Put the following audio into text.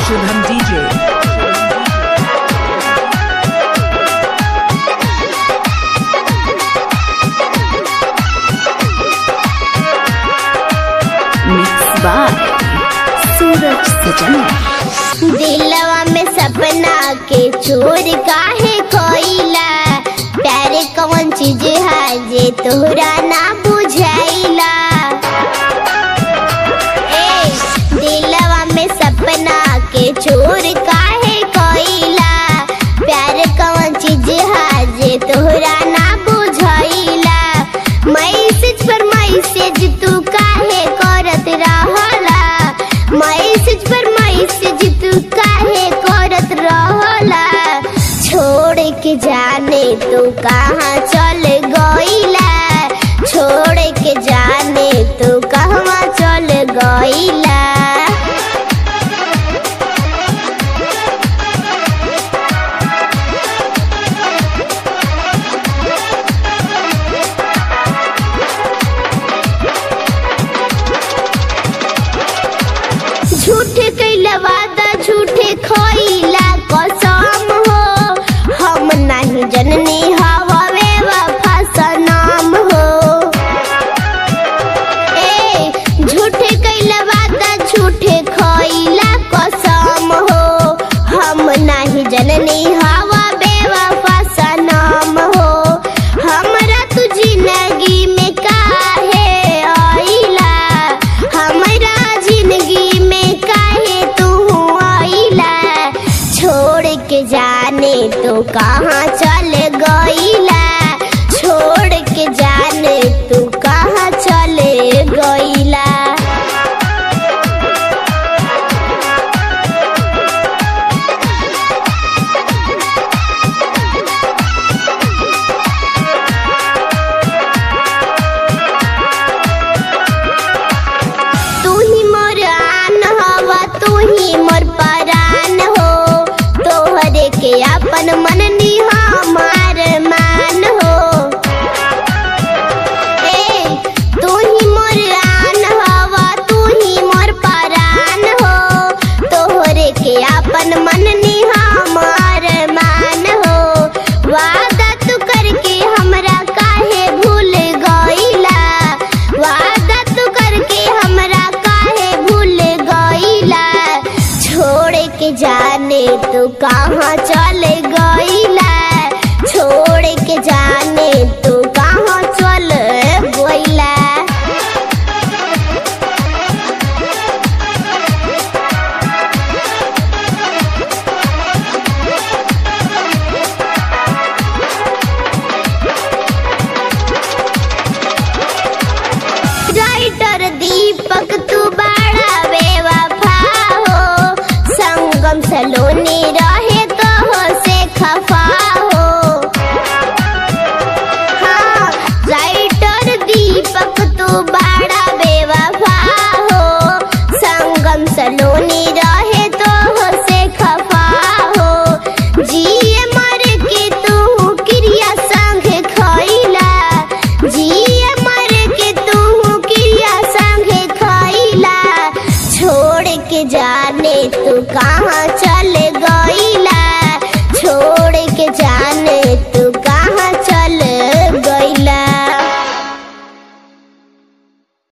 Shubham DJ. Mixed by Suraj Sajana. दिलवा में सपना के चोर काहे खोइला प्यार कौन चीज है जे तोहरा ना बुझाइला ए दिलवा में सपना के चोर काहे खोइला प्यार कौन चीज है जे तोहरा ना बुझाइला मैसेज पर मैसेज तू काहे करत रहला मैसेज पर मैसेज तू काहे करत रहला छोड़ के जाने तू कहाँ चल गईला छोड़ के जाने तू कहवा चल गईला झूठे कैला वादा झूठे खोइला कसम हो हम नहीं जननी हवे वफा सनम हो ए झूठे कैला वादा झूठे खोइला कसम हो हम नहीं जननी हवा बेवफा सनम हो हमरा तू जिंदगी में काहे आइला हमरा जिंदगी में काहे तू आइला छोड़ के जाने तू कहाँ चल गईला छोड़ के जाने तू कहाँ चले गईला तू ही मोर आन हवा तू ही मोर परान हो तोहरे के अपन मन हमार मान हो ए तू ही मोर आन हवा तू ही मोर परान हो तोहरे के अपन मन हमार मान हो वादा तू करके हमरा काहे भूल गईला वादा तू करके हमरा काहे भूल गईला छोड़ के जाने तू कहाँ चल गई